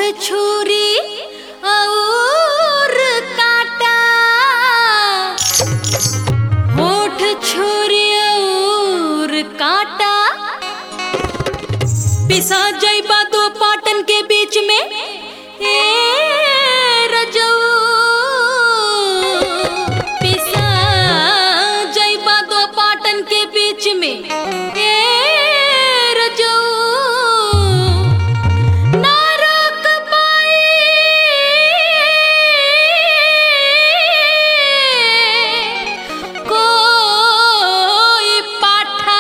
छुरी और काटा होठ छुरी और काटा पिसा जइबा दो पाटन के बीच में ए रजऊ पिसा जइबा दो पाटन के बीच में ए रजऊ ना रोक पाई कोई पाठा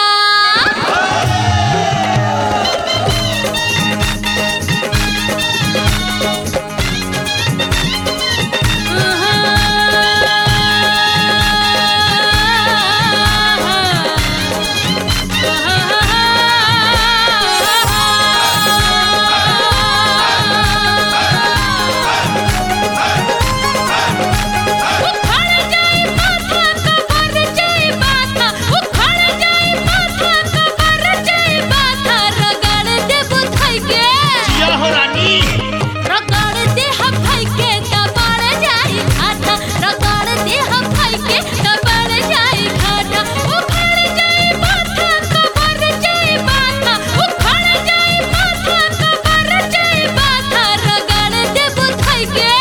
जिया हो रानी रगड़ दे हम भाई के दबाड़ जाई घाटा रगड़ दे हम भाई के दबाड़ जाई घाटा उखड़ जाई माथा कबर जाई माथा उखड़ जाई माथा कबर जाई माथा रगड़ दे बुधाई के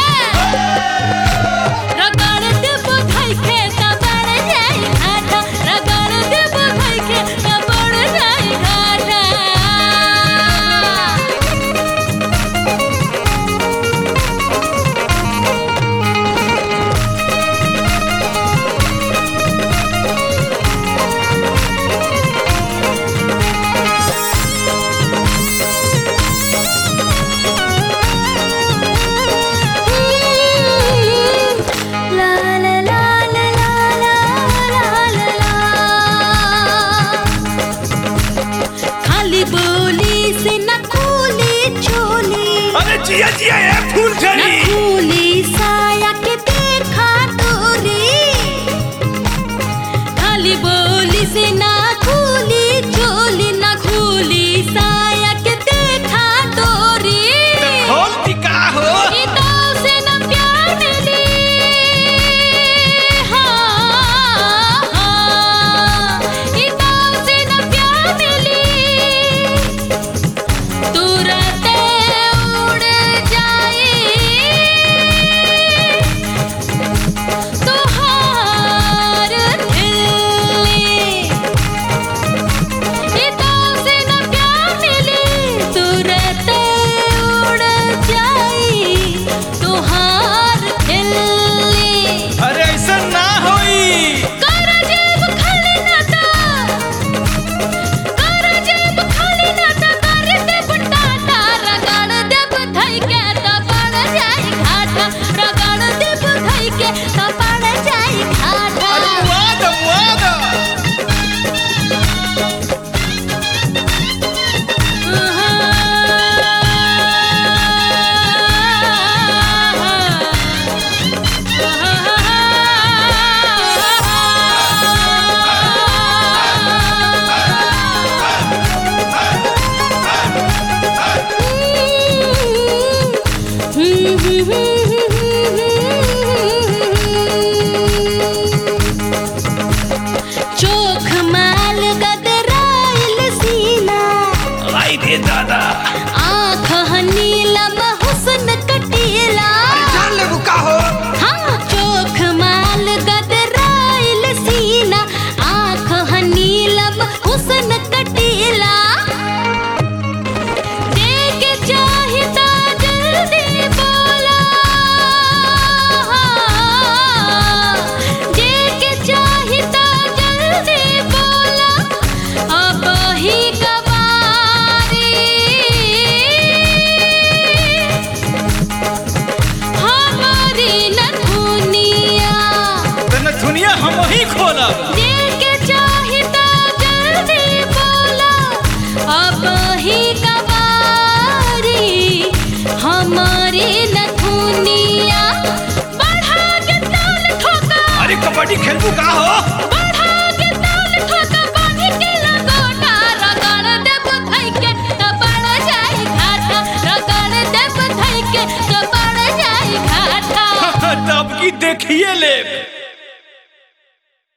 रगड़ दे बुधाई के दबाड़ जाई घाटा रगड़ दे बुधाई के दबाड़ जाई घाटा La la la la la la la la la खाली बोली से न खूली चोली अरे जिया जिया ए फूल न झड़ी खूली साया के देखा तोरी खाली बोली से न खूली चोली न खूली साया के देखा तोरी खोल टिका हो ई दाव से न प्यार मिली हाँ, हाँ। ई दाव से न प्यार मिली तुरंत उड़ जाई तुहार दिल्ली ई दाव से न प्यार मिली तुरंत उड़ जाई तुहार दिल्ली अरे ऐसा ना होई कर जेब खाली ना ता कर जेब खाली ना ता कर देब टाटा रगड़ देब धई के ता पड़ जाई घाटा रगड़ देब धई के ता पड़ जाई घाटा अरे वाद वाद चोख माल गदराइल सीना आई दे दादा आँख नीलम हुस्न कटीला जान ले बुका हो हाँ चोख माल गदराइल सीना आँख नीलम हुस्न कटीला देख चाहिता जल्दी बोला देख चाहिता जल्दी बोला अब ही कबारी हमारी नथुनिया तने दुनिया हम ही खोलब देके चाहिता जल्दी बोला अब ही कबारी हमारी नथुनिया बढ़ा के ताल ठोका अरे कबड्डी खेलबू का हो बढ़ा के ताल ठोका बांध के लगोटा रगड़ देब धई के त पड़ जाई घाटा रगड़ देब धई देखिए ले